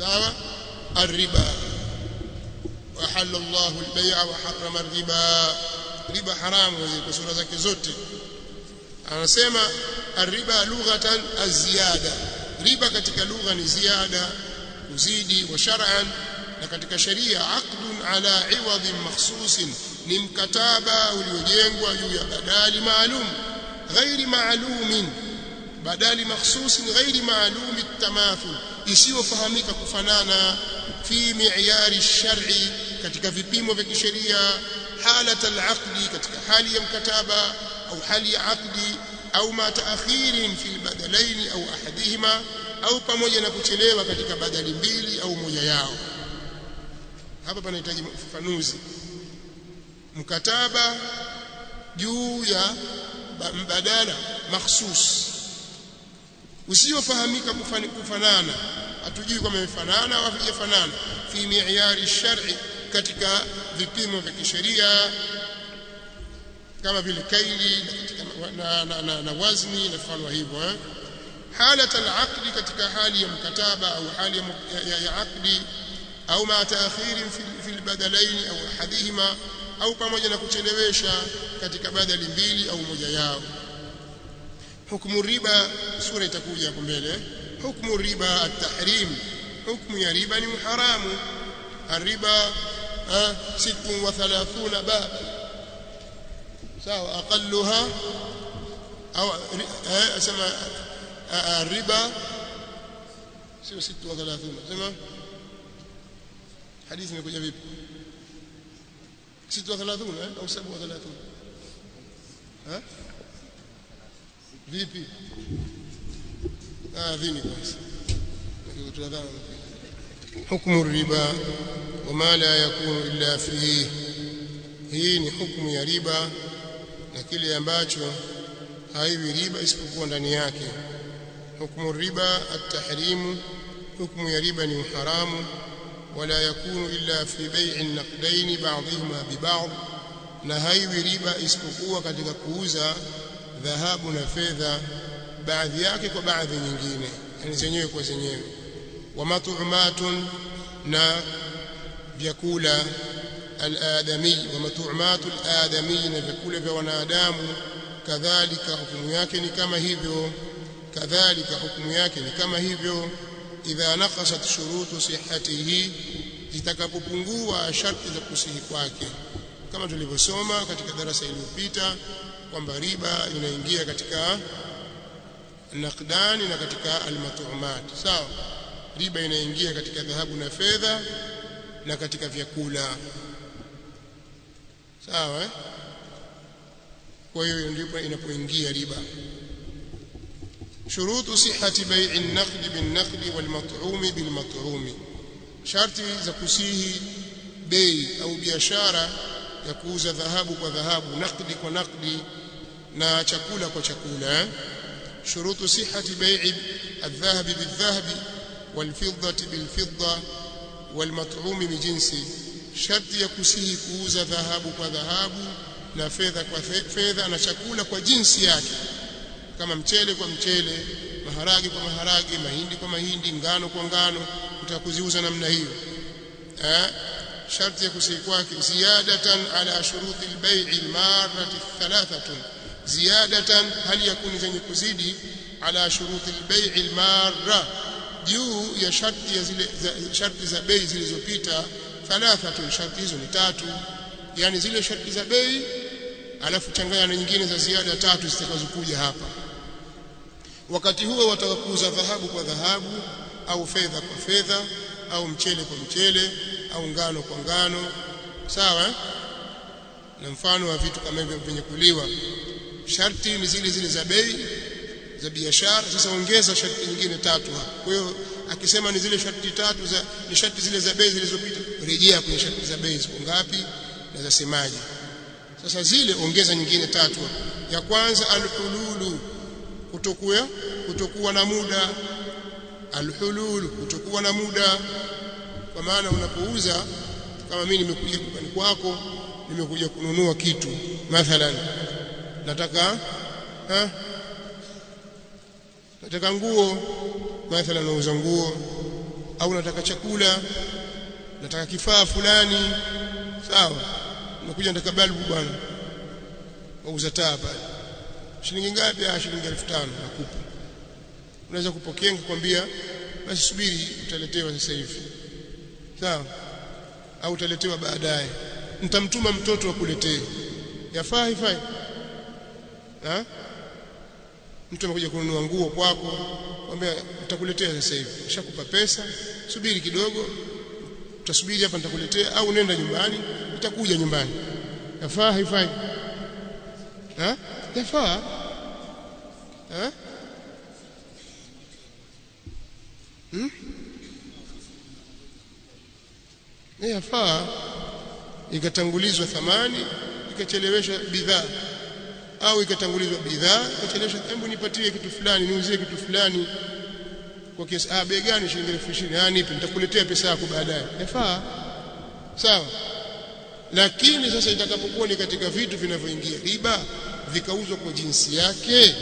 sawa الربا وحل الله البيع وحرم الربا riba haramu kwa sura zake zote anasema الربا لغه الزياده riba katika lugha ni ziada kuzidi wa shar'an na katika sheria aqdun ala iwadhin makhsusin ni mkataba uliojengwa juu ya badali maalum ghairi maalumin badali makhsusin ghairi maalum tamathul isiyofahamika kufanana fi mi'yari shar'i katika vipimo vya kisheria halat al-aqdi katika hali ya mkataba au hali ya aqdi au ma taakhirin fi badalain au ahadihima au pamoja na kuchelewa katika badali mbili au moja yao hapa panahitaji ufafanuzi mkataba juu ya mbadala makhsus usiofahamika kufanana hatujui kama imefanana au havijafanana fi mi'yari shar'i katika vipimo vya kisheria kama vile kaili na, na, na, na wazni na mfano hivyo eh? halat al-aqdi katika hali ya mkataba au hali ya, ya, ya aqdi au ma ta'khirin fi al-badalain au ahadihima au pamoja na kuchelewesha katika badali mbili au moja yao hukumu riba sura itakuja hapo mbele hukumu riba at-tahrim hukumu ya riba ni haramu الربا 36 بابا sawa aqalluha au asema الربا sio 36 sema hadithi imekuja vipi 36 au 37 ha vipi ah vini kwanza nikutadhana حكم الربا وما لا يكون إلا فيه hii ni hukumu ya riba na kile ambacho haiwi riba isipokuwa ndani yake hukumu riba at-tahrimu hukumu ya riba ni haramu wala yakunu illa fi bai'i naqdain ba'dihima bi ba'd na haiwi riba isipokuwa katika kuuza dhahabu na fedha baadhi yake kwa baadhi nyingine yani zenyewe kwa zenyewe wa mat'umatun na vyakula al-adami wa mat'umatu al-adami na vyakula vya wanadamu kadhalika hukumu yake ni kama hivyo kadhalika hukumu yake ni kama hivyo idha naqasat shurutu sihhatihi zitakapopungua sharti za kusihi kwake kama tulivyosoma katika darasa iliyopita kwamba riba inaingia katika naqdani na katika almatumat sawa riba inaingia katika dhahabu na fedha na katika vyakula sawa eh? kwa hiyo ndipo inapoingia riba shurutu sihhati bai'i an-naqd bin-naqd wal-mat'um bil-mat'um sharti za kusihi bei au biashara ya kuuza dhahabu kwa dhahabu naqdi kwa naqdi na chakula kwa chakula shurutu sihhati bai'i الذهب بالذهب والفضة بالفضة والمطعوم بجنسه sharti ya kusihi kuuza dhahabu kwa dhahabu na fedha kwa fedha na chakula kwa jinsi yake kama mchele kwa mchele maharage kwa maharage mahindi kwa mahindi ngano kwa ngano utakuziuza namna hiyo eh sharti ya kusihi kwake ziyadatan ala shuruti albay'i almarrati thalathatun ziyadatan hali yakuni zenye kuzidi ala shuruti albay'i almarra juu ya sharti ya zile za, sharti za bei zilizopita thalathatun sharti hizo ni tatu yani zile sharti za bei alafu changanya na nyingine za ziada tatu zitakazokuja hapa wakati huo wataka kuuza dhahabu kwa dhahabu au fedha kwa fedha au mchele kwa mchele au ngano kwa ngano sawa eh? na mfano wa vitu kama hivyo vyenye kuliwa sharti ni zile zile za bei za biashara sasa ongeza sharti nyingine tatu hapa kwa hiyo akisema ni zile sharti tatu za ni sharti zile za bei zilizopita rejea kwenye sharti za bei ziko ngapi na zasemaje sasa zile ongeza nyingine tatu ya kwanza alhululu kutokuwa kutokuwa na muda alhululu kutokuwa na muda kwa maana unapouza kama mimi nimekuja dukani kwako nimekuja kununua kitu mathalan nataka ha? nataka nguo mathalan nauza nguo au nataka chakula nataka kifaa fulani sawa unakuja nataka balbu bwana wauza taa pale shilingi ngapi ah shilingi 1500 nakupa unaweza kupokea nikwambia basi subiri utaletewa sasa hivi sawa au utaletewa baadaye nitamtuma mtoto akuletee yafaa haifai ha mtu amekuja kununua nguo kwako kwambia nitakuletea sasa hivi nishakupa pesa subiri kidogo utasubiri hapa nitakuletea au nenda nyumbani itakuja nyumbani yafaa haifai ha yafaa ha hmm? yafaa ikatangulizwa thamani ikacheleweshwa bidhaa au ikatangulizwa bidhaa ikacheleweshwa hebu nipatie kitu fulani niuzie kitu fulani kwa kiasi ah bei gani shilingi 20,000 ah nipe nitakuletea pesa yako baadaye yafaa sawa lakini sasa itakapokuwa ni katika vitu vinavyoingia riba vikauzwa kwa jinsi yake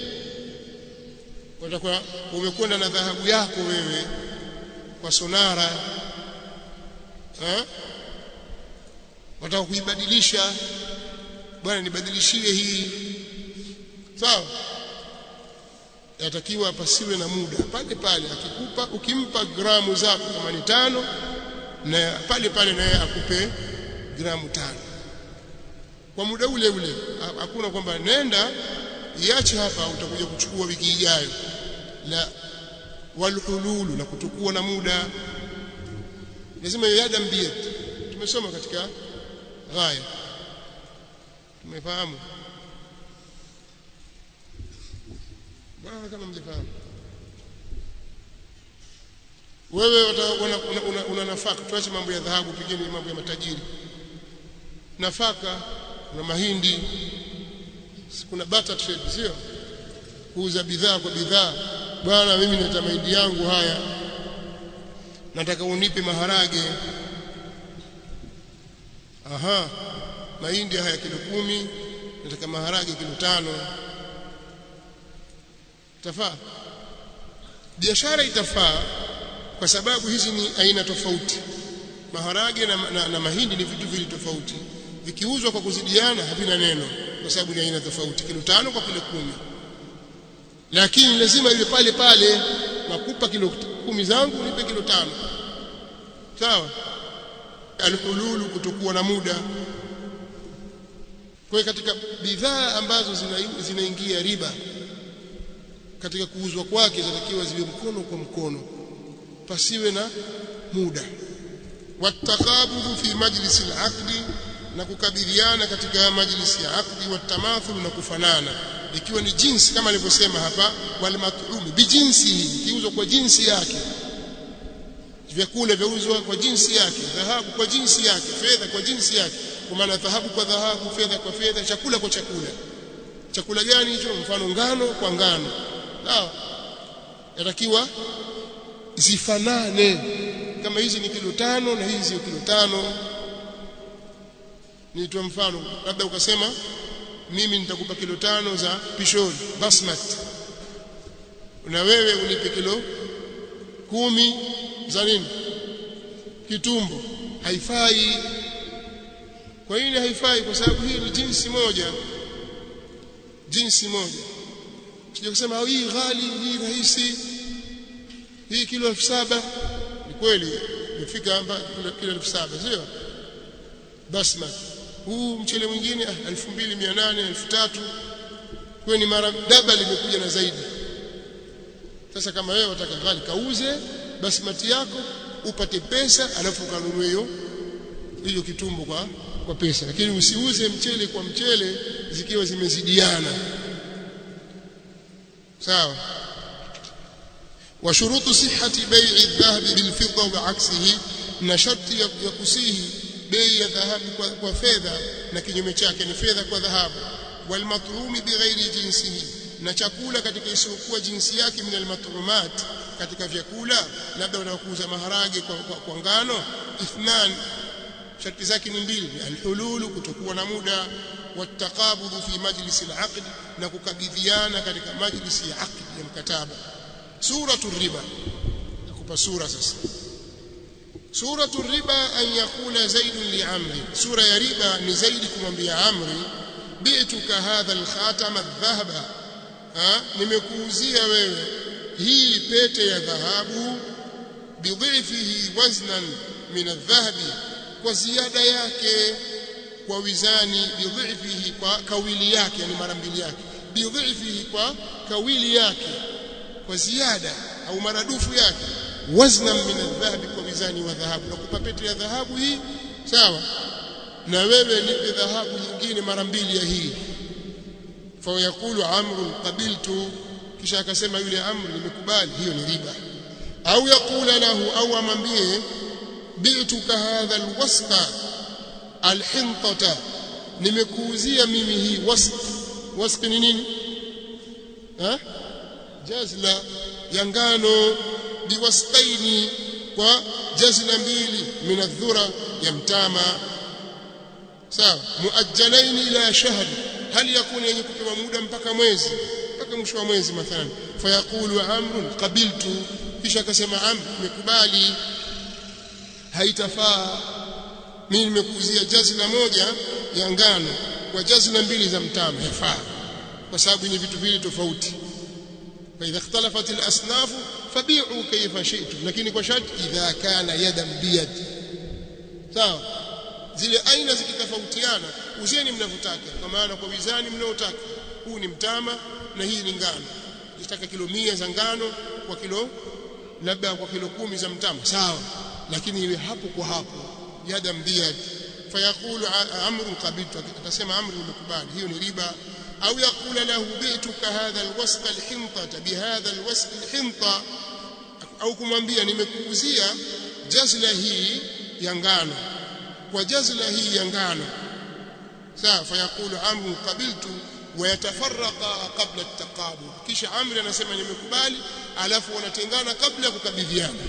watakuwa umekwenda na dhahabu yako wewe kwa sonara ha? wataka kuibadilisha bwana nibadilishie hii sawa yatakiwa pasiwe na muda pale pale akikupa ukimpa gramu zako kama ni tano na pale pale naye akupe gramu tano kwa muda ule ule hakuna kwamba nenda iache hapa utakuja kuchukua wiki ijayo la walhululu na kutukua na muda lazima yada mbia tumesoma katika ghaya tumefahamu bwana kama mlifahamu wewe una, una, una, una nafaka tuache mambo ya dhahabu pigeni mambo ya matajiri nafaka kuna mahindi kuna barter trade sio kuuza bidhaa kwa bidhaa bwana mimi nata mahindi yangu haya nataka unipe maharage aha mahindi haya kilo kumi nataka maharage kilo tano tafaa biashara itafaa kwa sababu hizi ni aina tofauti maharage na, na, na mahindi ni vitu vili tofauti vikiuzwa kwa kuzidiana havina neno kwa sababu ni aina tofauti kilo tano kwa kilo kumi lakini lazima iwe pale pale nakupa kilo kumi zangu nipe kilo tano sawa alhululu kutokuwa na muda kwa katika bidhaa ambazo zinaingia zina riba katika kuuzwa kwake zinatakiwa ziwe mkono kwa mkono pasiwe na muda watakabudhu fi majlisi al-aqdi na kukabidhiana katika majlisi ya aqdi watamathul na kufanana ikiwa ni jinsi kama alivyosema hapa wal mat'um bijinsi kiuzwa kwa jinsi yake vyakula vyauzwa kwa jinsi yake dhahabu kwa jinsi yake fedha kwa jinsi yake kwa maana dhahabu kwa dhahabu fedha kwa fedha chakula kwa chakula chakula gani hicho mfano ngano kwa ngano sawa yatakiwa zifanane kama hizi ni kilo tano na hizi sio kilo tano nitoa mfano labda ukasema mimi nitakupa kilo tano za pishori basmati na wewe unipe kilo kumi za nini kitumbo haifai kwa nini haifai kwa sababu hii ni jinsi moja jinsi moja sije kusema hii ghali hii rahisi hii kilo elfu saba ni kweli imefika hapa kilo elfu saba sio basmati huu mchele mwingine 2800 3000 kwa ni mara daba limekuja na zaidi sasa kama wewe wataka ghali kauze basmati yako upate pesa alafu kanunue hiyo hiyo kitumbo kwa kwa pesa lakini usiuze mchele kwa mchele zikiwa zimezidiana sawa wa shurutu sihhati bai'i adh-dhahab bil-fidda wa 'aksihi na sharti ya kusihi bei ya dhahabu kwa, kwa fedha na kinyume chake ni fedha kwa dhahabu wal matrumi bighairi jinsihi na chakula katika isiyokuwa jinsi yake min almatrumat katika vyakula labda unakuuza maharage kwa, kwa, kwa ngano ithnan sharti zake ni mbili alhululu kutokuwa na muda watakabudhu fi majlisi alaqd na kukabidhiana katika majlisi ya aqd ya mkataba suratu riba hapa sura sasa suratu riba an yakula zaidun li amri sura ya riba ni zaidi kumwambia amri bi'tuka hadha al-khatam adh-dhahaba nimekuuzia wewe hii pete ya dhahabu bidhifihi waznan min adh-dhahabi kwa ziada yake kwa wizani bidhifihi kwa kawili yake yani mara mbili yake bidhifihi kwa kawili yake kwa ziada au maradufu yake waznan min adh-dhahabi kwa wizani wa dhahabu nakupa pete ya dhahabu hii sawa na wewe nipe dhahabu nyingine mara mbili ya hii fa yakulu amru qabiltu kisha akasema yule amri nimekubali hiyo ni riba au yakula lahu au amwambie bi'tuka hadha alwasqa alhintata nimekuuzia mimi hii wasq wasq ni nini ha jazla ya ngano biwasqaini kwa jazla mbili min adh-dhura ya mtama sawa muajjalaini ila shahri hali yakuni yenye kupewa muda mpaka mwezi mpaka mwisho wa mwezi mathalan fayaqulu amrun qabiltu kisha akasema amr nimekubali haitafaa mimi nimekuuzia jazla moja ya ngano kwa jazla mbili za mtama yafaa kwa sababu ni vitu vile tofauti فإذا اختلفت الأصناف فبيعوا كيف شئتم lakini kwa sharti idha kana yadan biyad sawa zile aina zikitofautiana uzeni mnavyotaka kwa maana kwa wizani mnaotaka huu ni mtama na hii ni ngano nitaka kilo mia za ngano kwa kilo labda kwa kilo kumi za mtama sawa lakini iwe hapo kwa hapo yadan biyad fayaqulu amrun qabiltu atasema amri nimekubali hiyo ni riba أو يقول له بئتك هذا الوسق الحنطة بهذا الوسق الحنطة أو kumwambia nimekuuzia jazla hii ya ngano kwa jazla hii ya ngano sawa fayaqulu amru qabiltu wayatafarraqa qabla at-taqabul kisha amri anasema nimekubali alafu wanatengana kabla ya kukabidhiana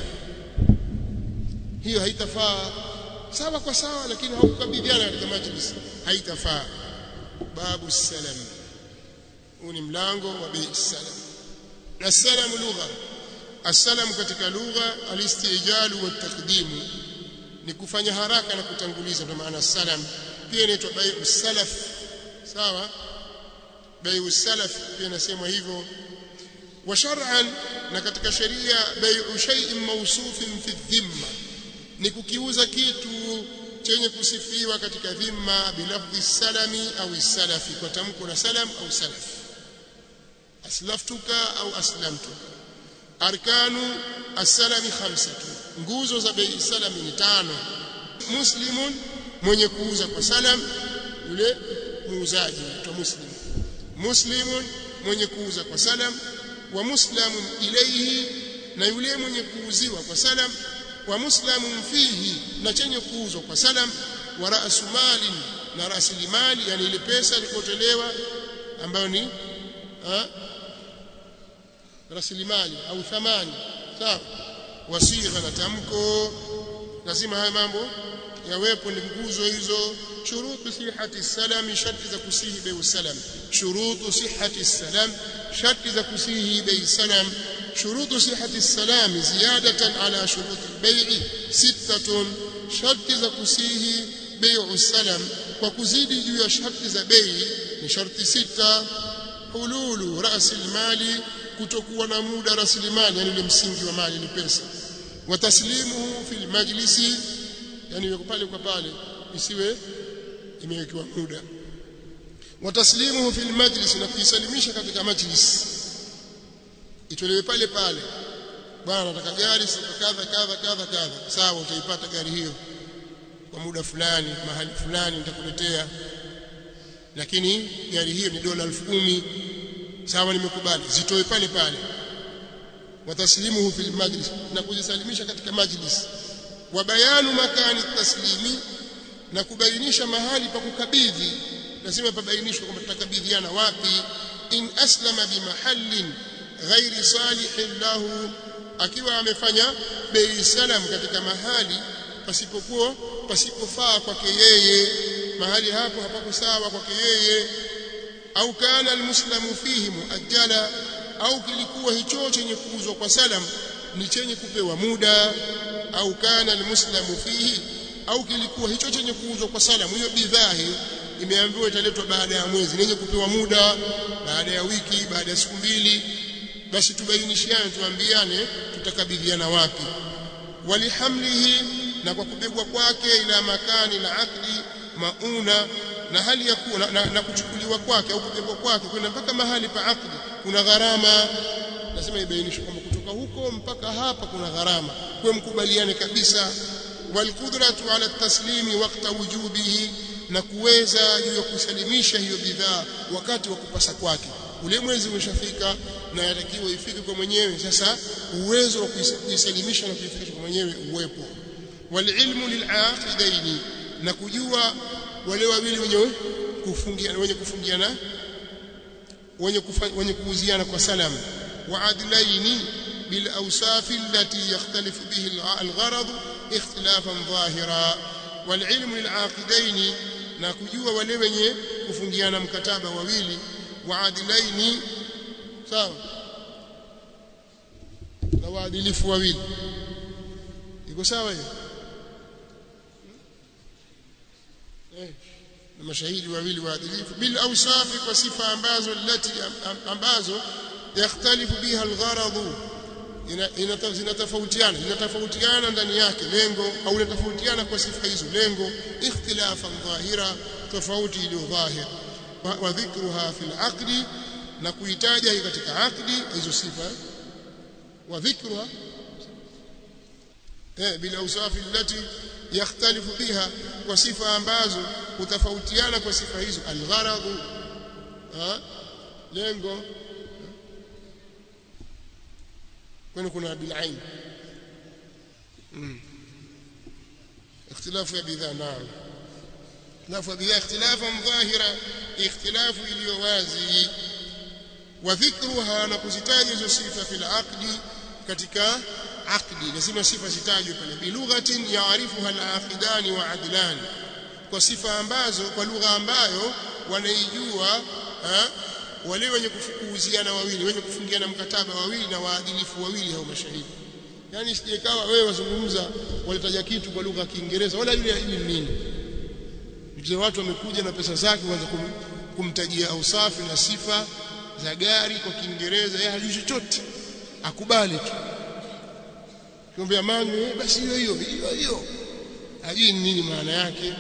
hiyo haitafaa sawa kwa sawa lakini haukukabidhiana katika majlis haitafaa babu salam huu ni mlango wa bei salam na salam lugha assalam katika lugha alistijalu wa taqdimu ni kufanya haraka na kutanguliza kwa maana salam pia inaitwa bai'u salaf sawa bai'u salaf pia inasemwa hivyo wa shar'an na katika sheria bai'u shay'in mawsufin fi dhimma ni kukiuza kitu chenye kusifiwa katika dhimma bilafdhi salami au salafi kwa tamko la salam au salaf aslaftuka au aslamtu arkanu as-salami khamsatu nguzo za bei salami ni tano muslimun mwenye kuuza kwa salam yule muuzaji mtu muslim muslimun mwenye kuuza kwa salam wa muslamun ilayhi na yule mwenye kuuziwa kwa salam wa muslamun fihi na chenye kuuzwa kwa salam wa ra'su mali na rasilimali yani ile pesa ilikotolewa ambayo ni rasilimali au thamani sawa wasigha na tamko lazima haya mambo yawepo ni nguzo hizo shurutu sihhati salam sharti za kusihi bei salam shurutu sihhati salam sharti za kusihi bei salam شروط صحة السلام زيادة على شروط البيع ستة شرط za kusihi بيع السلام kwa kuzidi juu ya sharti za bei ni sharti sita hululu rasilimali kutokuwa na muda rasilimali yani ile msingi wa mali ni pesa wa taslimuhu fil majlisi yani yuko pale kwa pale isiwe imewekewa muda wa taslimuhu fil majlis na kuisalimisha katika majlis itolewe pale pale bwana nataka gari siku kadha kadha kadha kadha sawa utaipata gari hiyo kwa muda fulani mahali fulani nitakuletea lakini gari hiyo ni dola 10,000 sawa nimekubali zitoe pale pale wataslimuhu fil majlis na kuzisalimisha katika majlis wa bayanu makani taslimi na kubainisha mahali pa kukabidhi lazima pabainishwe kwamba tutakabidhiana wapi in aslama bimahallin ghairi salihin lahu akiwa amefanya bei salam katika mahali pasipokuwa pasipofaa kwake yeye mahali hapo hapako sawa kwake yeye au kana almuslimu fihi muajjala au kilikuwa hicho chenye kuuzwa kwa salam ni chenye kupewa muda au kana almuslimu fihi au kilikuwa hicho chenye kuuzwa kwa salamu hiyo bidhaa hiyo imeambiwa italetwa baada ya mwezi yenye kupewa muda baada ya wiki baada ya siku mbili basi tubainishiane tuambiane tutakabidhiana wapi walihamlihi na kwa kubebwa kwake ila makani la akli mauna na hali ya kuwa na, na, na kuchukuliwa kwake au kubebwa kwake kwenda mpaka mahali pa akli kuna gharama lazima ibainishwe kwamba kutoka huko mpaka hapa kuna gharama kwa mkubaliane kabisa walqudratu ala taslimi waqta wujubihi na kuweza juu ya kusalimisha hiyo bidhaa wakati wa kupasa kwake ule mwezi umeshafika na yatakiwa ifike kwa mwenyewe sasa uwezo wa kuisalimisha na kuifikisha kwa mwenyewe uwepo walilmu lilaqidaini na kujua wale wawili wenye kufungiana wenye kufungiana wenye wenye kuuziana kwa salam wa adlaini bil awsaf allati yakhtalifu bihi al-gharad ikhtilafan dhahira wal ilmu lilaqidaini na kujua wale wenye kufungiana mkataba wawili wa adlaini sawa na waadilifu wawili iko sawa hiyo eh na mashahidi wawili waadilifu bil awsafi kwa sifa ambazo lati ambazo yakhtalifu biha algharad zinatofautiana zinatofautiana ndani yake lengo au linatofautiana kwa sifa hizo lengo ikhtilafan dhahira tofauti iliyo dhahir wa dhikruha fil aqdi na kuitaja katika aqdi hizo sifa wa dhikruha eh bila awsafi allati yakhtalifu biha kwa sifa ambazo hutofautiana kwa sifa hizo algharad lengo kwani kuna bilain اختلاف يا بذا نعم اختلاف بذا اختلافا ظاهرا اختلاف اليوازي وذكرها نكزتاج hizo sifa fil aqdi katika aqdi lazima sifa zitajwe pale bilughatin yaarifuha al-aqidan wa adlan kwa sifa ambazo kwa lugha ambayo wanaijua wale wenye kuuziana wawili wenye kufungiana mkataba wawili na waadilifu wawili hao mashahidi yani sijekawa wewe wazungumza walitaja kitu kwa lugha ya Kiingereza wala yule hajui nini mzee watu wamekuja na pesa zake waanza kum, kumtajia ausafi na sifa za gari kwa Kiingereza yeye hajui chochote akubali tu kiambia mangu basi hiyo hiyo hiyo hiyo hajui nini maana yake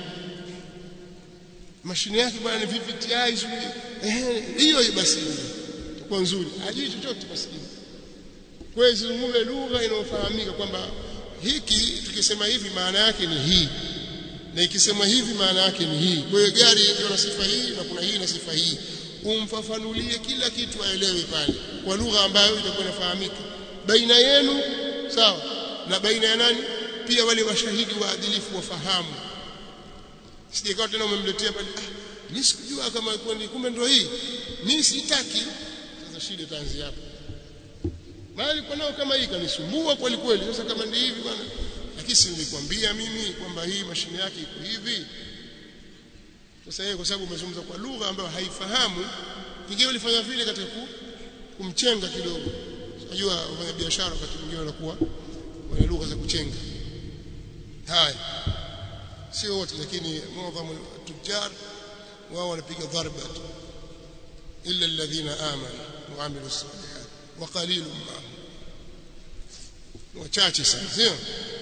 mashine yake bwana ni VVTi eh hiyo hiyo basi itakuwa nzuri hajui chochote maskini kwa hiyo zungumze lugha inayofahamika kwamba hiki tukisema hivi maana yake ni hii na ikisema hivi maana yake ni hii kwa hiyo gari iko na sifa hii na kuna hii na sifa hii umfafanulie kila kitu aelewe pale kwa lugha ambayo itakuwa inafahamika baina yenu sawa na baina ya nani pia wale washahidi waadilifu wafahamu sijakawa tena umemletea pale ah mimi sikujua kama kwani kumbe ndio hii mimi sitaki sasa shida itaanzia hapo bali kwa nao kama hii kanisumbua kweli kweli sasa kama ni hivi bwana lakini si nilikwambia mimi kwamba hii mashine yake iko hivi sasa yeye kwa sababu umezungumza kwa lugha ambayo haifahamu kingine ulifanya vile katika kumchenga kidogo unajua wafanya biashara wakati mwingine wanakuwa wana lugha za kuchenga haya sio wote lakini muadhamu tujar wao wanapiga dharba illa alladhina amanu wa amilu salihat wa qalilun ma wachache sana sio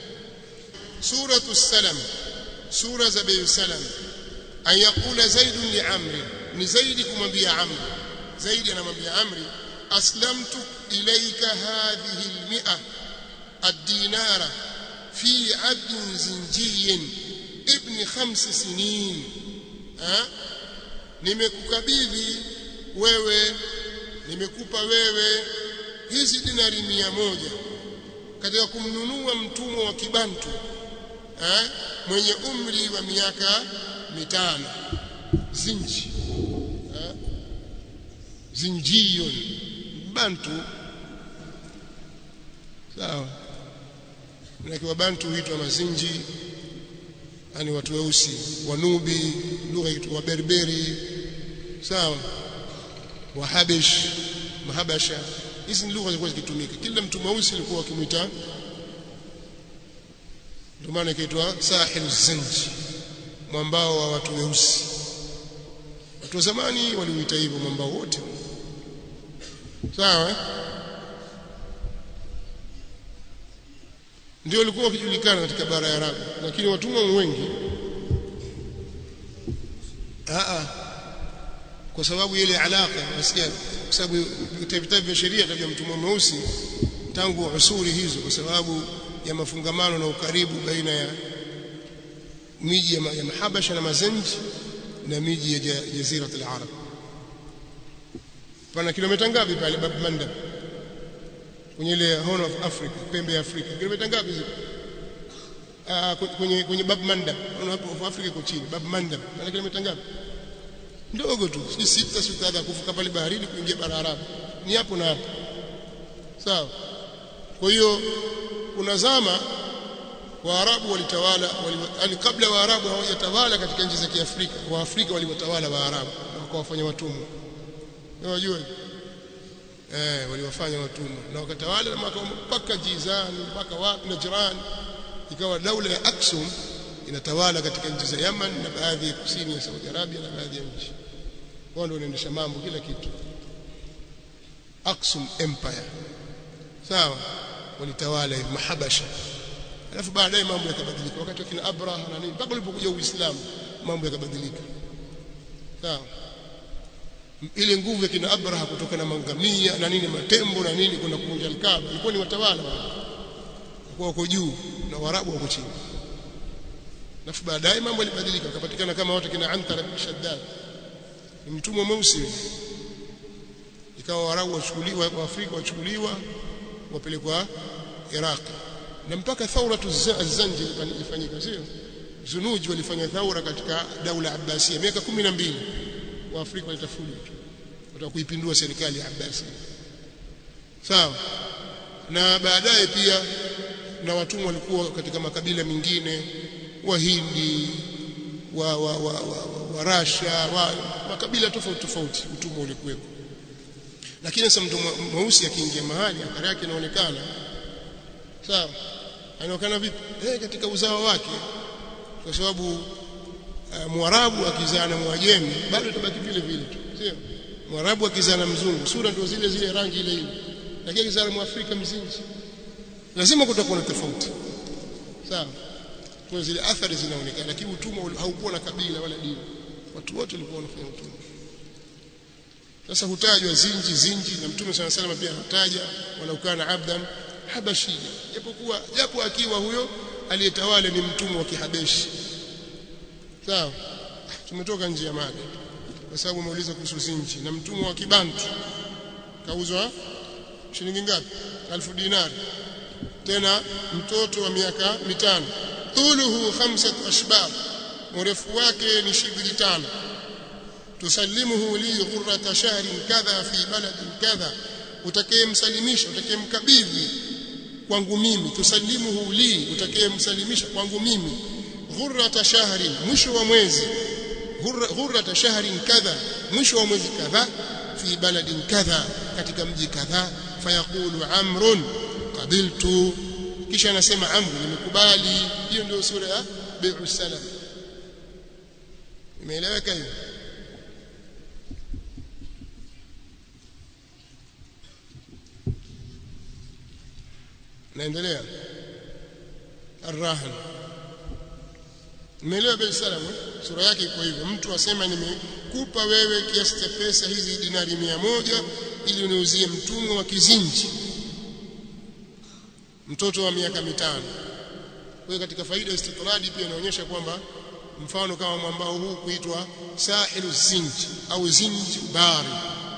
suratu salam sura za bei salam an yaqula zaid li amri ni zaidi kumwambia amri zaidi anamwambia amri aslamtu ilayka hadhihi almi'a ad-dinara fi 'abdin zinjiyin ibn khams sinin ha nimekukabidhi wewe nimekupa wewe hizi dinari mia moja katika kumnunua mtumwa wa kibantu eh, mwenye umri wa miaka mitano zinji eh, zinjiyon bantu sawa na bantu huitwa mazinji yani watu weusi wanubi lugha yetu wa berberi sawa wahabish mahabasha hizi ni lugha zilikuwa zikitumika kila mtu mweusi alikuwa akimwita ndio maana ikaitwa sahilu zanji mwambao wa watu weusi watu wa zamani waliuita hivyo mwambao wote sawa ndio walikuwa wakijulikana katika bara ya Arabu lakini watumwa wengi a kwa sababu ile alaka nasikia kwa sababu vitabu vya sheria vya mtumwa mweusi tangu usuri hizo kwa sababu ya mafungamano na ukaribu baina ya miji ya, ya Mahabasha na Mazenji na miji ya jazira al-Arab pana kilomita ngapi pale Bab Mandab kwenye ile Horn of Africa pembe ya Afrika kilomita ngapi ziko ah kwenye kwenye Bab Mandab Horn of Africa iko chini Bab Mandab pana kilomita ngapi ndogo tu si sita sita kuvuka pale baharini kuingia bara Arabu ni hapo na hapo sawa kwa hiyo kuna zama Waarabu walitawala wali, kabla Waarabu hawajatawala katika nchi za Kiafrika Waafrika waliwatawala Waarabu na wakawafanya watumwa unajua eh waliwafanya watumwa na wakatawala mpaka Jizan mpaka wapi na Jiran ikawa daula ya Aksum inatawala katika nchi za Yaman na baadhi ya kusini ya Saudi Arabia na baadhi ya nchi wao ndio wanaendesha mambo kila kitu Aksum Empire sawa walitawala mahabasha alafu baadaye mambo yakabadilika wakati wakina Abraha na nini mpaka ulipokuja Uislamu mambo yakabadilika sawa ile nguvu ya kina Abraha kutoka na mangamia na nini matembo na nini kwenda kuvunja Al-Kaaba ilikuwa ni watawala kwa wako juu na Waarabu wako chini alafu baadaye mambo yalibadilika wakapatikana kama watu kina Antara bin Shaddad ni mtumwa mweusi ikawa Waarabu wachukuliwa wa Afrika wachukuliwa wapelekwa Iraq na mpaka thauratu az-Zanji ilifanyika sio Zunuji walifanya thaura katika daula Abbasia miaka 12 wa Afrika walitafuja wataka kuipindua serikali ya Abbasi sawa na baadaye pia na watumwa walikuwa katika makabila mengine wahindi wa wa wa, wa, wa, wa Rasha wa makabila tofauti tofauti utumwa ulikuwepo lakini sasa mtu mweusi akiingia mahali athari yake inaonekana sawa anaonekana vipi eh katika uzao wake kwa sababu uh, mwarabu akizaa na mwajemi bado itabaki vile vile tu sio mwarabu akizaa na mzungu sura ndio zile zile rangi ile ile lakini akizaa na mwafrika mzinzi lazima kutakuwa na tofauti sawa kwa zile athari zinaonekana lakini utumwa haukuwa na kabila wala dini watu wote walikuwa wanafanya utumwa sasa hutajwa zinji zinji na mtume sana salama pia hataja wala ukana abdan habashia japokuwa japo akiwa huyo aliyetawala ni mtumwa wa kihabeshi sawa tumetoka nje ya mada kwa sababu umeuliza kuhusu zinji na mtumwa wa kibantu kauzwa shilingi ngapi alfu dinari tena mtoto wa miaka mitano thuluhu khamsat ashbab urefu wake ni shibiri tano tusallimuhu li ghurrata shahrin kadha fi baladin kadha utakayemsalimisha utakayemkabidhi kwangu mimi tusallimuhu li utakayemsalimisha kwangu mimi ghurrata shahrin mwisho wa mwezi ghurrata shahrin kadha mwisho wa mwezi kadha fi baladin kadha katika mji kadha fayaqulu amrun qabiltu kisha anasema amru nimekubali hiyo ndio sura ya bai'u salam imeeleweka hiyo naendelea arrahan Umeelewa bei salam sura yake iko hivyo mtu asema nimekupa wewe kiasi cha pesa hizi dinari mia moja ili uniuzie mtumwa wa kizinji mtoto wa miaka mitano kwa katika faida istitradi pia inaonyesha kwamba mfano kama mwambao huu kuitwa sahilu zinji au zinji bari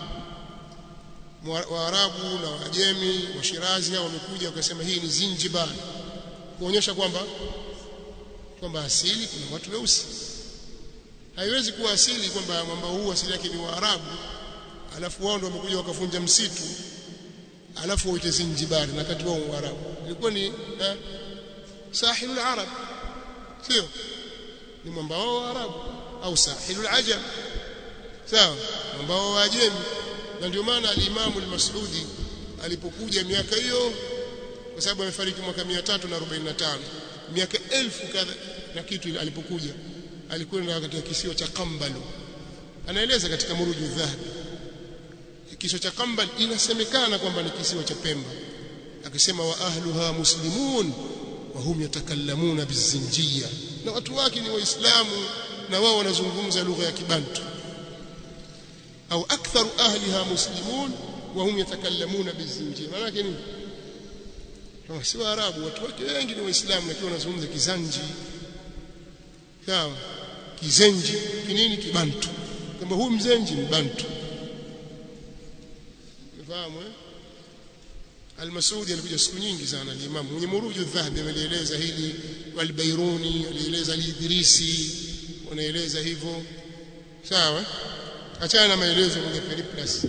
Waarabu na Wajemi wa Shirazi hao wamekuja wakasema hii ni Zinjibar kuonyesha kwamba kwamba asili kuna watu weusi haiwezi kuwa asili kwamba mwambao huu asili yake ni Waarabu alafu wao ndio wamekuja wakavunja msitu alafu waite Zinjibar na kati wao Waarabu ilikuwa ni eh, sahilul arab sio ni mwambao wa Waarabu au sahilul ajam sawa mwambao wa Ajemi na ndio maana al-Imam al-Mas'udi alipokuja miaka hiyo kwa sababu amefariki mwaka 345 miaka elfu kadha na kitu alipokuja alikwenda katika kisiwa cha Kambalu anaeleza katika Muruju Dhahabi kisiwa cha Kambal inasemekana kwamba ni kisiwa cha Pemba akisema wa ahluha muslimun wa hum yatakallamuna bizinjia na watu wake ni waislamu na wao wanazungumza lugha ya kibantu au aktharu ahliha muslimun wa hum yatakallamuna bizinjia maana yake nini kama si waarabu watu wake wengi ni waislamu lakini wanazungumza kizanji sawa kizenji kinini kibantu kwamba huyu mzenji ni bantu unafahamu eh Al-Masudi alikuja siku nyingi sana al-Imam mwenye Muruju Dhahabi amelieleza hili wal-Bairuni alieleza al-Idrisi wanaeleza hivyo sawa achana na maelezo kwenye Periplus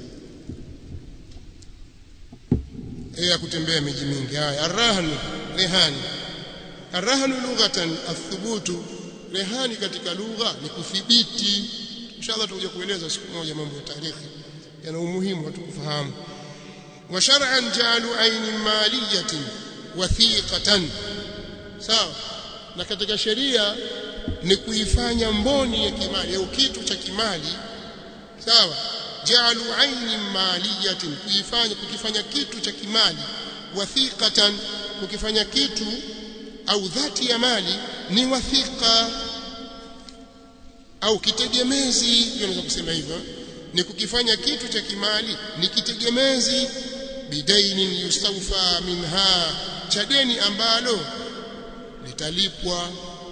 ya kutembea miji mingi haya arrahnu rehani arrahnu lughatan athubutu rehani katika lugha ni kuthibiti inshallah tutakuja kueleza siku moja mambo ya tarikhi yana umuhimu watu kufahamu wa shar'an ja'alu aynin maliyatin wathiqatan sawa na katika sheria ni kuifanya mboni ya kimali au kitu cha kimali sawa ja'alu aynin maliyatin kuifanya kukifanya kitu cha kimali wathiqatan kukifanya kitu au dhati ya mali ni wathiqa au kitegemezi hiyo naweza kusema hivyo ni kukifanya kitu cha kimali ni kitegemezi bidainin yustawfa minha cha deni ambalo litalipwa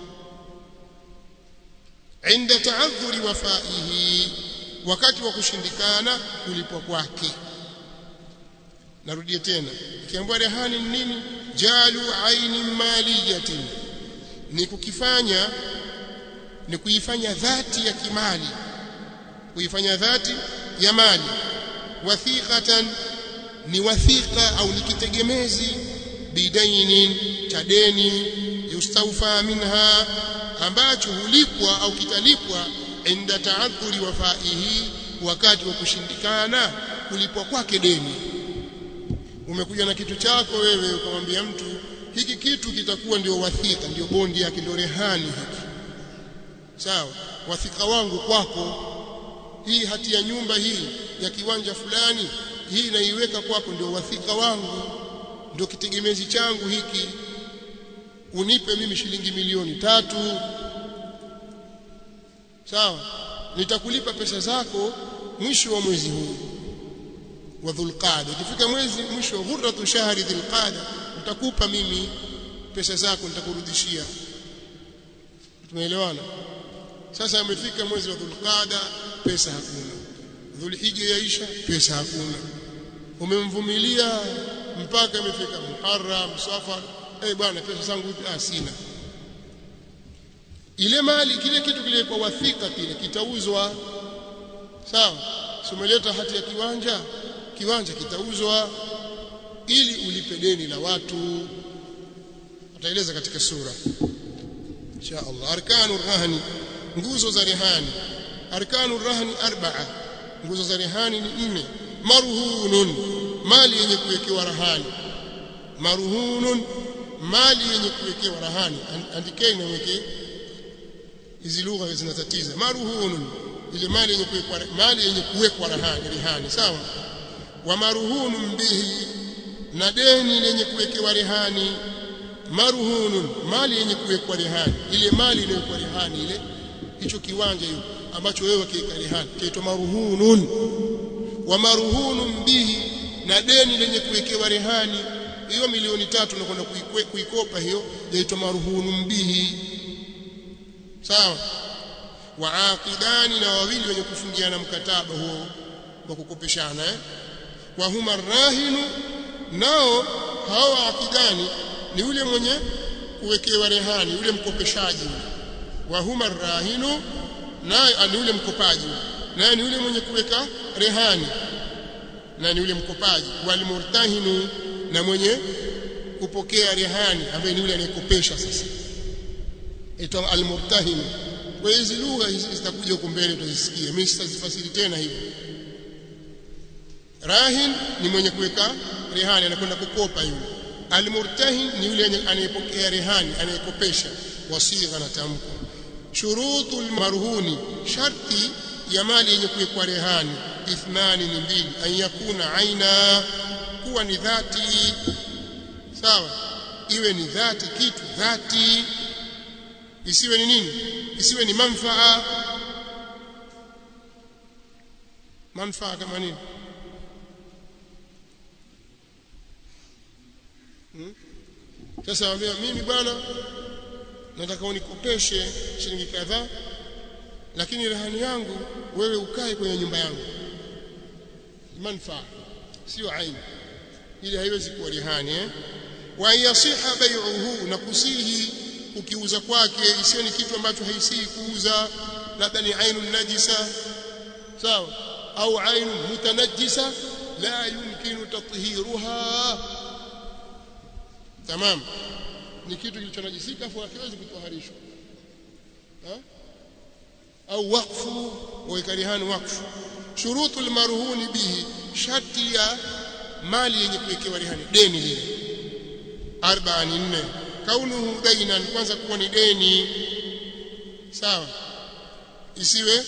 inda ta'adhuri wafaihi wakati wa kushindikana kulipwa kwake narudia tena ikiambiwa rehani ni nini jalu ainin maliyatin ni kukifanya ni kuifanya dhati ya kimali kuifanya dhati ya mali wathiqatan ni wathiqa au ni kitegemezi bidainin cha deni yustawfa minha ambacho hulipwa au kitalipwa inda ta'adhuri wafaihi wakati wa kushindikana kulipwa kwake deni umekuja na kitu chako wewe ukamwambia mtu hiki kitu kitakuwa ndio wathika ndio bondi yake ndio rehani hiki sawa wathika wangu kwako hii hati ya nyumba hii ya kiwanja fulani hii naiweka kwako ndio wathika wangu ndio kitegemezi changu hiki unipe mimi shilingi milioni tatu sawa nitakulipa pesa zako mwisho wa mwezi huu wa dhulqada ikifika mwezi mwisho wa ghurratu shahri dhulqada nitakupa mimi pesa zako nitakurudishia tumeelewana sasa amefika mwezi wa dhulqada pesa hakuna dhulhijja yaisha pesa hakuna umemvumilia mpaka imefika muharram safar eh bwana pesa zangu ah sina ile mali kile kitu kile kwa wathika kile kitauzwa sawa umeleta hati ya kiwanja kiwanja kitauzwa ili ulipe deni la watu ataeleza katika sura insha Allah arkanu rahani nguzo za rehani arkanu rahani arba'a nguzo za rehani ni nne marhunun mali yenye kuwekewa rahani marhunun mali yenye kuwekewa rahani andikeni na weke hizi lugha zinatatiza marhunun ile mali yenye kuwekwa mali yenye kuwekwa rahani rehani sawa wa marhunun bihi na deni lenye kuwekewa rehani marhunun mali yenye kuwekwa rehani ile mali iliyowekwa rehani ile hicho kiwanja hiyo ambacho wewe kiweka rehani kiitwa marhunun wa marhunun bihi na deni lenye kuwekewa rehani hiyo milioni tatu unakwenda kuikopa hiyo yaitwa marhunun bihi sawa waaqidani na wawili wenye kufungiana mkataba huo wa kukopeshana eh wa huma rahinu nao hao akidani ni yule mwenye kuwekewa rehani yule mkopeshaji wa huma rahinu naye ni yule mkopaji naye ni yule mwenye kuweka rehani na ni yule mkopaji wal murtahinu na mwenye kupokea rehani ambaye ni yule anayekopesha sasa itwa al murtahinu kwa hizi lugha hizi zitakuja huko mbele tutazisikia mimi sitazifasiri tena hivi rahin ni mwenye kuweka rehani anakwenda kukopa yule almurtahin ni yule anayepokea rehani anayekopesha wasigha na tamko shurutul marhuni sharti ya mali yenye kuwekwa rehani ithnani ni mbili an yakuna aina kuwa ni dhati sawa iwe ni dhati kitu dhati isiwe ni nini isiwe ni manfaa manfaa kama nini hmm? sasa waambia mimi bwana nataka unikopeshe shilingi kadhaa lakini rehani yangu wewe ukae kwenye nyumba yangu manfaa sio aini ili haiwezi kuwa rehani eh wa yasiha bai'uhu na kusihi ukiuza kwake isiyo ni kitu ambacho haisihi kuuza labda ni ainu najisa sawa au ainu mutanajjisa la yumkinu tathiruha tamam ni kitu kilichonajisika afu hakiwezi kutoharishwa au wakfu waikarihani wakfu shurutul marhuni bihi sharti ya mali yenye kuwekewa rehani deni lile arba'a ni nne kaunuhu dainan kwanza kuwa ni deni sawa isiwe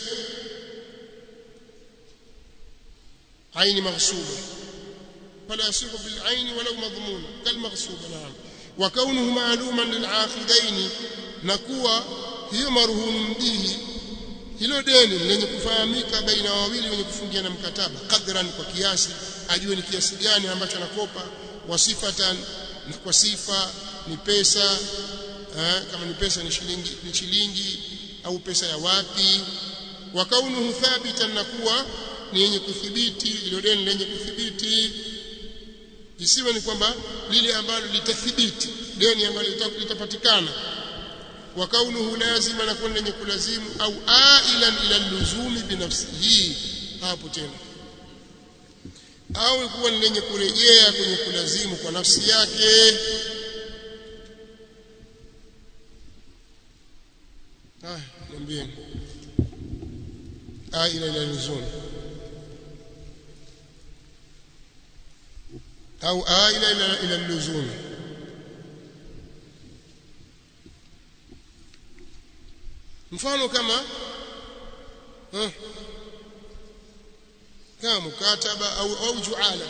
aini maghsuba fala yasihu bil aini walau madhmuna kal maghsuba naam wa kaunuhu ma'luman lil aqidain na kuwa hiyo marhum bihi hilo deni lenye kufahamika baina wawili wenye kufungiana mkataba kadran kwa kiasi ajue ni kiasi gani ambacho anakopa wasifatan na kwa sifa ni pesa eh, kama ni pesa ni shilingi ni shilingi au pesa ya wapi wa kaunuhu thabitan na kuwa ni yenye kuthibiti ilo deni lenye kuthibiti isiwe ni kwamba lile ambalo litathibiti deni ambalo litapatikana wa kaunuhu lazima na kuwa lenye kulazimu au ailan ila luzumi binafsihi hapo tena au kuwa ni lenye kurejea kwenye kulazimu kwa nafsi yake ah niambieni aila ila luzumi au aila ila ila luzumi mfano kama eh, kama mukataba au au juala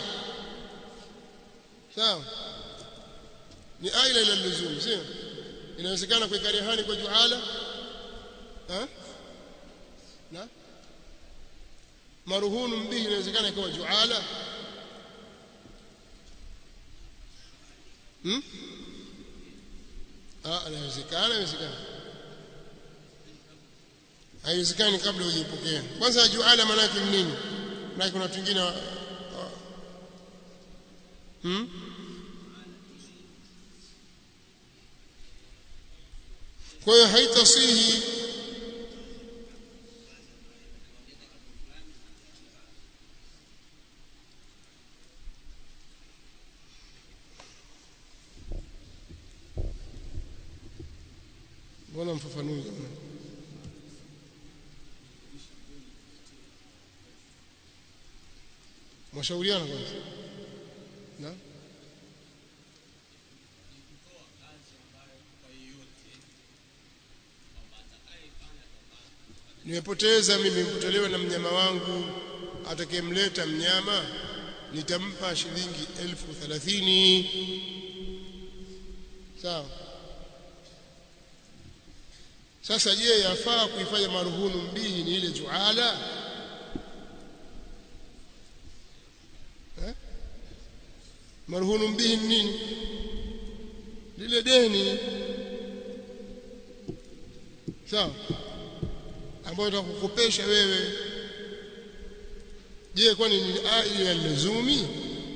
sawa ni aila ila luzum sio inawezekana kuweka rehani kwa juala ha na maruhunu mbihi inawezekana ikawa juala hmm ah inawezekana inawezekana haiwezekani kabla hujipokea kwanza juala maana yake nini na kuna watu wengine hmm? kwa hiyo haitasihi mbona mfafanui jamani mwashauriana kwanza na nimepoteza mimi nimepotelewa na mnyama wangu atakayemleta mnyama nitampa shilingi elfu thelathini sawa sasa je yafaa kuifanya maruhunu mbihi ni ile juala marhunu bihi nini lile deni sawa ambayo itakukopesha wewe je kwani ni aili ya lazumi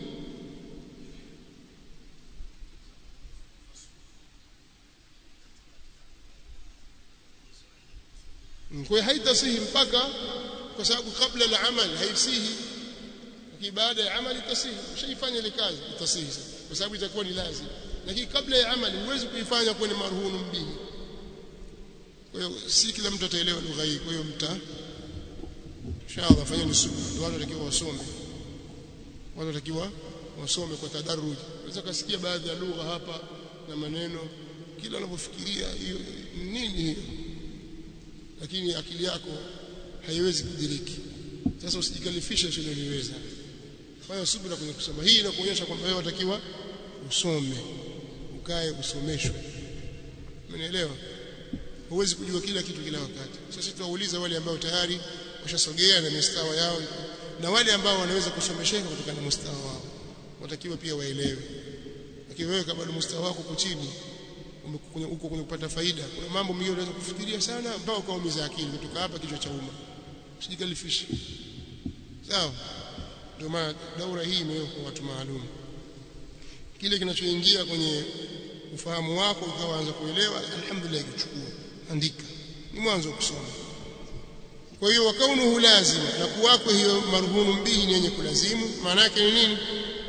kwa haitasihi mpaka kwa sababu kabla la amal haisihi lakini baada ya amali tasihi ushaifanya ile kazi tasihi kwa sababu itakuwa ni lazima lakini kabla ya amali huwezi kuifanya kuwa ni marhunu mbihi kwa hiyo si kila mtu ataelewa lugha hii kwa hiyo mta inshallah fanyeni subra watu watakiwa wasome watu watakiwa wasome kwa tadaruji unaweza kusikia baadhi ya lugha hapa na maneno kila unapofikiria hiyo nini hiyo lakini akili yako haiwezi kudiriki sasa usijikalifishe usiloliweza fanya subira kwenye kusoma hii inakuonyesha kwamba wewe unatakiwa usome ukae usomeshwe umenielewa huwezi kujua kila kitu kila wakati sasa tuwauliza wale ambao tayari washasogea na mistawa yao na wale ambao wanaweza kusomesheka kutokana na mustawa wao watakiwa pia waelewe lakini wewe kama mustawa wako uko chini uko kwenye kupata faida kuna mambo mengine unaweza kufikiria sana mpaka ukaumiza akili kutoka hapa kichwa cha umma usijikalifishe sawa ndio maana daura hii imewekwa watu maalum kile kinachoingia kwenye ufahamu wako ukaanza kuelewa alhamdulillah kichukua andika ni mwanzo kusoma kwa hiyo wakaunuhu lazima na kuwako hiyo marhunu bihi ni yenye kulazimu maana yake ni nini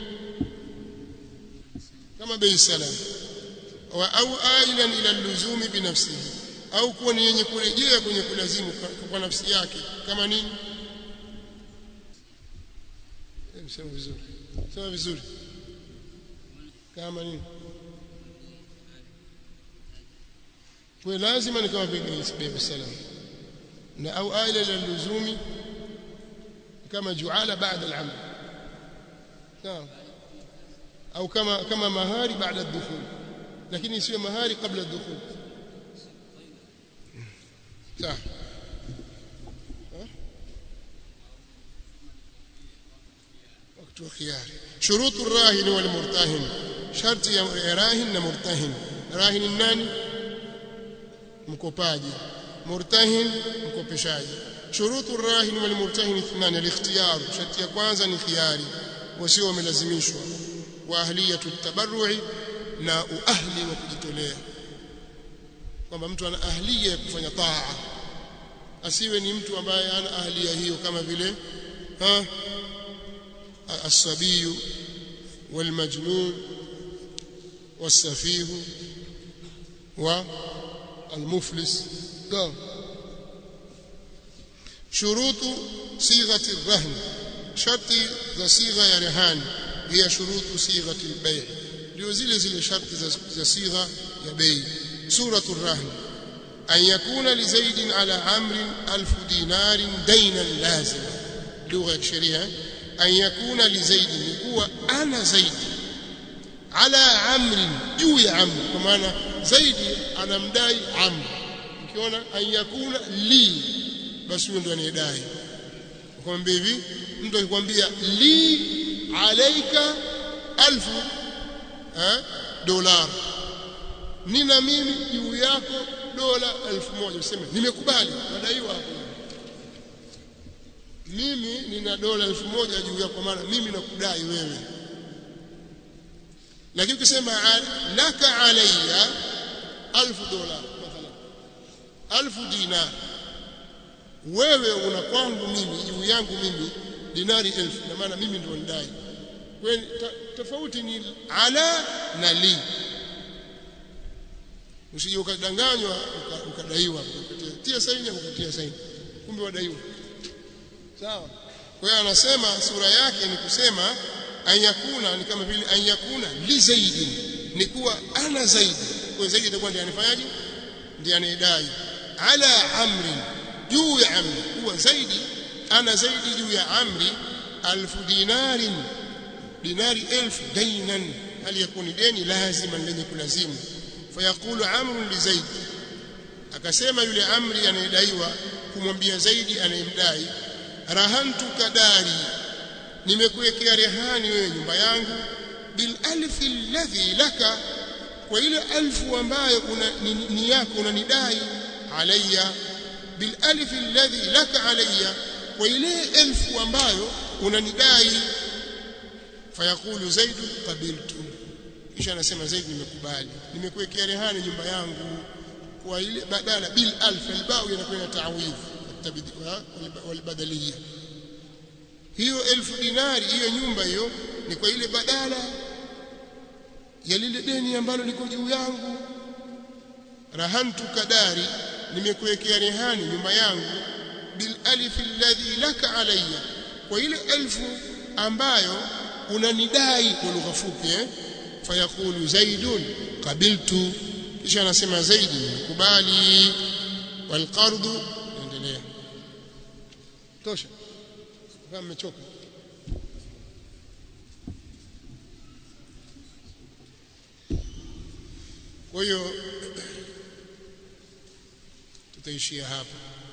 kama bei salam wa au ailan ila luzumi binafsihi au kuwa ni yenye kurejea kwenye kulazimu kwa nafsi yake kama nini sema vizuri sema vizuri kama nini kwa lazima ni kama vile bei salam na au aila ila luzumi kama juala baada al-amal sawa au kama kama mahari baada ad-dukhul lakini isiwe mahari kabla ad-dukhul sawa وقت الخيار شروط الراهن والمرتهن شرط يا راهن ومرتهن راهن الناني مكوباجي مرتهن مكوبشاجي شروط الراهن والمرتهن اثنان الاختيار شرط ya kwanza ni khiari wasio wamelazimishwa wa ahliyatu tabarru'i na uahli wa kujitolea kwamba mtu ana ahliya ya kufanya taa asiwe ni mtu ambaye ana ahliya hiyo kama vile ha الصبي والمجنون والسفيه والمفلس ده شروط صيغة الرهن شرط ذا صيغة يا رهان هي شروط صيغة البيع ndio zile zile sharti za sigha ya bei suratu rahn an yakuna li zaidin ala amrin alf dinarin dainan lazima lugha ya sheria an yakuna li zaidin kuwa ana zaidi ala amrin juu ya amri kwa maana zaidi anamdai amri ukiona an yakuna li basi huyo ndo anayedai ukamwambia hivi mtu akikwambia li alaika alfu eh, dola nina mimi juu yako dola elfu moja useme nimekubali nadaiwa hapo mimi nina dola elfu moja juu yako maana mimi nakudai wewe lakini ukisema laka alayya alfu dola mathalan alfu dinar wewe una kwangu mimi juu yangu mimi dinari elfu na maana mimi ndio nidai kwani tofauti ni ala na li usije ukadanganywa ukadaiwa ukatia saini ukatia saini kumbe wadaiwa sawa kwa hiyo anasema sura yake ni kusema anyakuna ni kama vile anyakuna li zaidi ni kuwa ana zaidi kwa zaidi itakuwa ndiye anifanyaje ndiye anidai ala amri juu ya amri kuwa zaidi ana zaidi juu ya amri alfu dinarin dinari elfu dainan hali yakuni deni lazima lenye kulazimu fayaqulu amru li zaid akasema yule amri anayedaiwa kumwambia zaidi anayemdai rahantuka dari nimekuwekea rehani wewe nyumba yangu bil alfi alladhi laka kwa ile alfu ambayo una, ni, ni yako unanidai alayya bil alfi alladhi laka alayya kwa ile elfu ambayo unanidai fayaqulu zaid qabiltu kisha anasema zaid nimekubali nimekuwekea rehani nyumba yangu kwa ile badala bil alf albao inakuwa ta'widh walbadaliyya hiyo elfu dinari hiyo nyumba hiyo ni kwa ile badala ya lile deni ambalo liko juu yangu rahantu kadari nimekuwekea rehani nyumba yangu bil alif alladhi laka alayya kwa ile elfu ambayo unanidai kwa lugha fupi eh fayaqulu zaidun qabiltu kisha anasema zaidi nimekubali walqardu endelea tosha kama mmechoka kwa hiyo tutaishia hapa